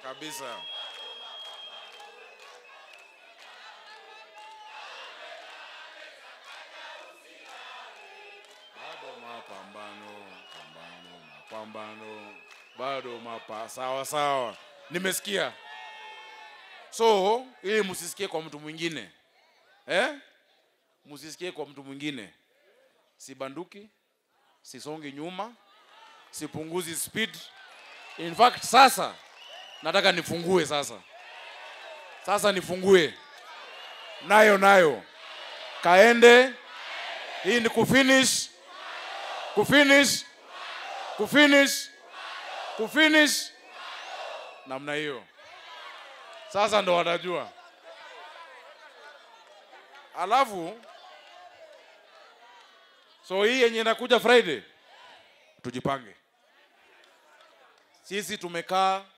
kabisa. Bado mapambano, pambano, mapambano, bado mapa sawa sawa, nimesikia. So ili msisikie kwa mtu mwingine eh? Msisikie kwa mtu mwingine, sibanduki, sisongi nyuma, sipunguzi speed. In fact sasa nataka nifungue sasa, sasa nifungue nayo nayo, kaende. Hii ni kufinish, kufinish, kufinish, kufinish namna hiyo. Sasa ndo watajua. Alafu so hii yenye inakuja Friday tujipange. Sisi tumekaa